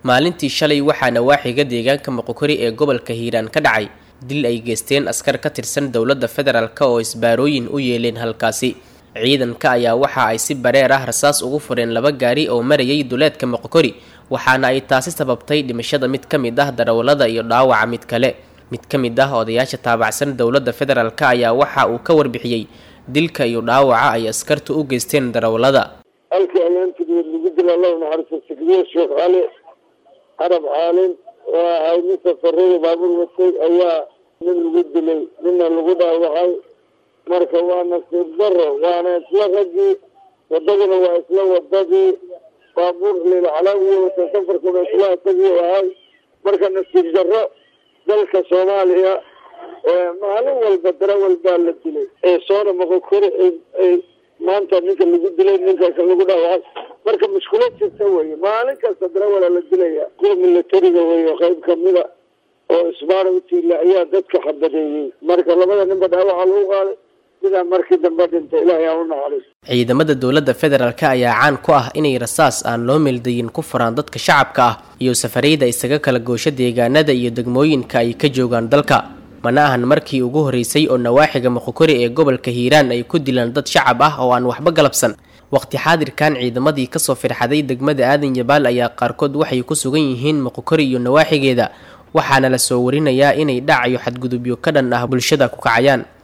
maalintii shalay waxaa nawaaxiga deegaanka moqokori ee gobolka hiiraan ka dhacay dil ay geysteen askar ka tirsan dowladda federaalk oo isbaarooyin u yeeleen halkaasi ciidanka ayaa waxa ay si bareer ah rasaas ugu fureen laba gaari oo marayay duleedka moqokori waxaana ay taasi sababtay dhimashada mid ka mid ah darawallada iyo dhaawaca mid kale mid ka mid ah odayaasha taabacsan dowladda federaalk ayaa waxa uu ka warbixiyey dilka iyo dhaawaca ay askartu u geysteen darawallada halkii ayaantigeed lagu dila allahu naxariisto sigdiye sheekh cali carab caalin oo ahay nin safarada baabuur watay ayaa nin lagu dilay ninna lagu dhaawacay marka waa nasiib daro waana isla raggii wadaduna waa isla wadadii baabuur lilcalaawiya wata safarkuna isla isagii ahay marka nasiib daro dalka soomaaliya maalin walba darawal baa la dilay ee soona moqokori ay maanta ninka lagu dilay ninka lagu dhaawacay marka mushkulad jirta weye maalin kasta darawala la dilaya kuwa milatariga weyo qayb kamida oo isbaara utiila ayaa dadka xabadeeyey marka labada ninba dhaawaca lagu qaaday sidaa markii dambe dhintay ilaahay aan u naxariis ciidamada dowladda federaalk ayaa caan ku ah inay rasaas aan loo meeldayin ku furaan dadka shacabka ah iyo safarayda isaga kala goosho deegaanada iyo degmooyinka ay ka joogaan dalka mana ahan markii ugu horreysay oo nawaaxiga moqokori ee gobolka hiiraan ay ku dilaan dad shacab ah oo aan waxba galabsan waqti xaadirkan ciidamadii kasoo firxaday degmada aadan yabaal ayaa qaarkood waxay ku sugan yihiin moqokori iyo nawaaxigeeda waxaana la soo warinayaa inay dhacayo xadgudubyo ka dhan ah bulshada ku kacayaan